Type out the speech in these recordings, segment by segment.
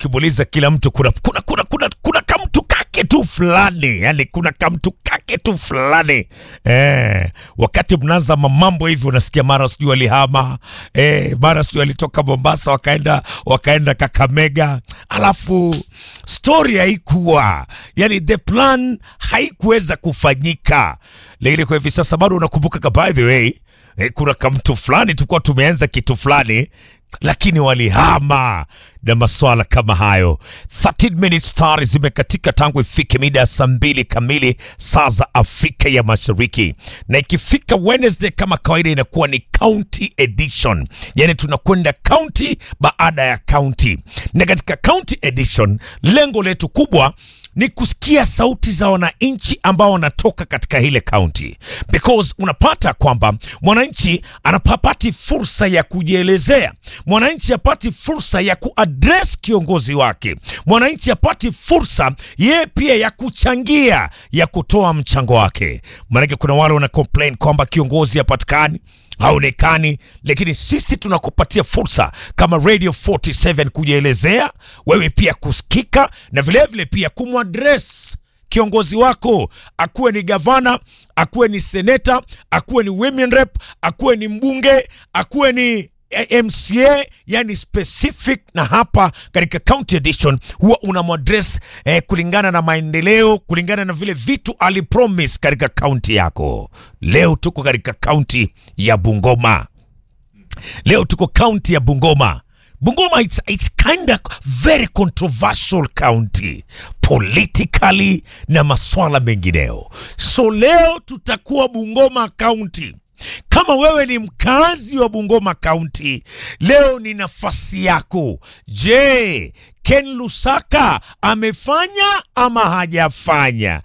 ukimuuliza kila mtu kuna kuna kuna kuna, kuna kamtu kake tu fulani, yani kuna kamtu kake tu fulani eh, wakati mnaanza mambo hivi unasikia mara sijui walihama eh, mara sijui walitoka Mombasa wakaenda wakaenda Kakamega, alafu story haikuwa yani, the plan haikuweza kufanyika, lakini kwa hivi sasa bado unakumbuka, by the way eh, kuna kamtu fulani tulikuwa tumeanza kitu fulani lakini walihama na maswala kama hayo. 13 minutes star zimekatika tangu ifike mida ya saa mbili kamili saa za Afrika ya Mashariki, na ikifika Wednesday kama kawaida inakuwa ni county edition, yani tunakwenda county baada ya county, na katika county edition lengo letu kubwa ni kusikia sauti za wananchi ambao wanatoka katika ile kaunti, because unapata kwamba mwananchi anapapati fursa ya kujielezea, mwananchi apati fursa ya kuaddress kiongozi wake, mwananchi apati fursa yeye pia ya kuchangia, ya kutoa mchango wake. Maanake kuna wale wana complain kwamba kiongozi hapatikani haonekani lakini sisi tunakupatia fursa kama Radio 47 kujielezea, wewe pia kusikika na vilevile vile pia kumwadres kiongozi wako, akuwe ni gavana, akuwe ni seneta, akuwe ni women rep, akuwe ni mbunge, akuwe ni MCA yani specific. Na hapa katika county edition huwa unamwadres eh, kulingana na maendeleo, kulingana na vile vitu alipromise katika kaunti yako. Leo tuko katika kaunti ya Bungoma, leo tuko kaunti ya Bungoma. Bungoma it's, it's kind of very controversial county politically na maswala mengineo, so leo tutakuwa Bungoma county. Kama wewe ni mkazi wa Bungoma County, leo ni nafasi yako. Je, Ken Lusaka amefanya ama hajafanya?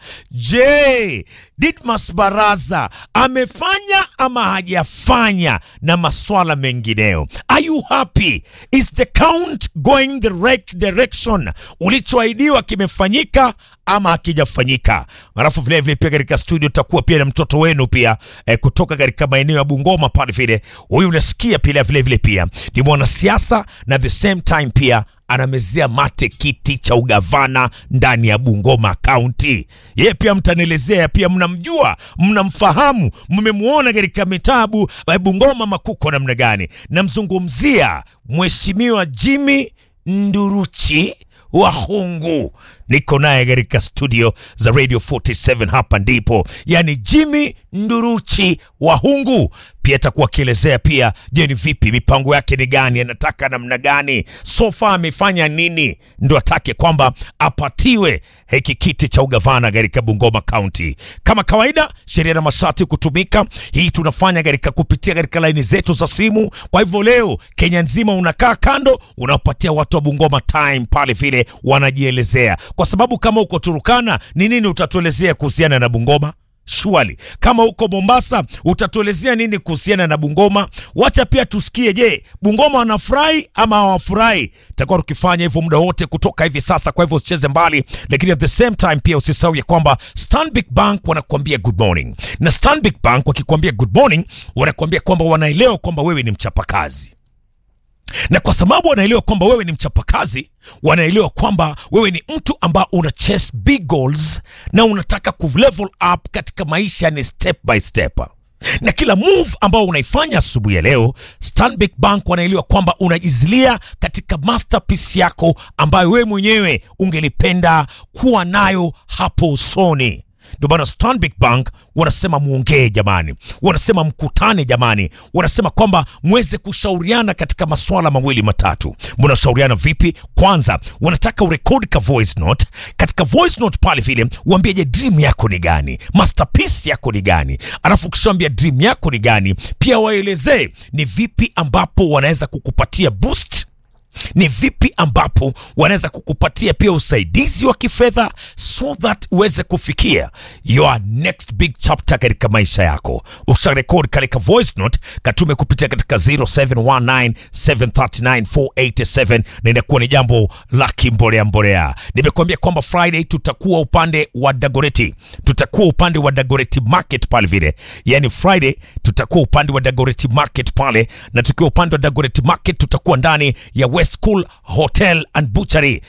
Je, Ditmas Baraza amefanya ama hajafanya? Na maswala mengineo. Are you happy? Is the count going the right direction? Ulichoahidiwa kimefanyika ama hakijafanyika? Alafu vilevile pia katika studio takuwa pia na mtoto wenu pia eh, kutoka katika maeneo ya Bungoma pale vile. Huyu unasikia pia vilevile pia ni mwanasiasa na the same time pia anamezea mate kiti cha ugavana ndani ya Bungoma County. Yeye pia mtanielezea, pia mnamjua, mnamfahamu, mmemwona katika mitabu ya Bungoma makuko namna gani. Namzungumzia Mheshimiwa Jimmy Nduruchi Wahungu. Niko naye katika studio za Radio 47 hapa ndipo, yani Jimmy Nduruchi Wahungu pia atakuwa akielezea pia, je, ni vipi mipango yake ni gani, anataka namna gani, sofa amefanya nini ndo atake kwamba apatiwe hiki kiti cha ugavana katika Bungoma County. Kama kawaida, sheria na masharti kutumika. Hii tunafanya katika kupitia katika laini zetu za simu. Kwa hivyo leo Kenya nzima unakaa kando, unawapatia watu wa Bungoma time pale vile wanajielezea, kwa sababu kama uko Turukana ni nini utatuelezea kuhusiana na Bungoma? Shwali, kama uko Mombasa utatuelezea nini kuhusiana na Bungoma? Wacha pia tusikie, je, Bungoma wanafurahi ama hawafurahi? Takuwa tukifanya hivyo muda wote kutoka hivi sasa, kwa hivyo usicheze mbali, lakini at the same time pia usisahau ya kwamba Stanbic Bank wanakuambia good morning, na Stanbic Bank wakikwambia good morning, wanakuambia kwamba wanaelewa kwamba wewe ni mchapakazi na kwa sababu wanaelewa kwamba wewe ni mchapakazi, wanaelewa kwamba wewe ni mtu ambao una chase big goals na unataka ku level up katika maisha, ni step by step, na kila move ambao unaifanya asubuhi ya leo, Stanbic Bank wanaelewa kwamba unajizilia katika masterpiece yako ambayo wewe mwenyewe ungelipenda kuwa nayo hapo usoni. Ndio maana Stanbic Bank wanasema muongee jamani, wanasema mkutane jamani, wanasema kwamba mweze kushauriana katika maswala mawili matatu. Mnashauriana vipi? Kwanza wanataka urekodi ka voice note. Katika voice note pale vile uambie, je, dream yako ni gani? Masterpiece yako ni gani? Alafu ukishaambia dream yako ni gani, pia waelezee ni vipi ambapo wanaweza kukupatia boost ni vipi ambapo wanaweza kukupatia pia usaidizi wa kifedha so that uweze kufikia your next big chapter katika maisha yako. Usharekodi katika voice note, katume kupitia katika 0719739487 na inakuwa ni jambo la kimbolea mbolea. Nimekuambia kwamba Friday tutakuwa upande wa Dagoreti, tutakuwa upande wa Dagoreti market pale vile, yani Friday tutakuwa upande wa Dagoreti market pale, na tukiwa upande wa Dagoreti market tutakuwa ndani ya West Cool Hotel and Butchery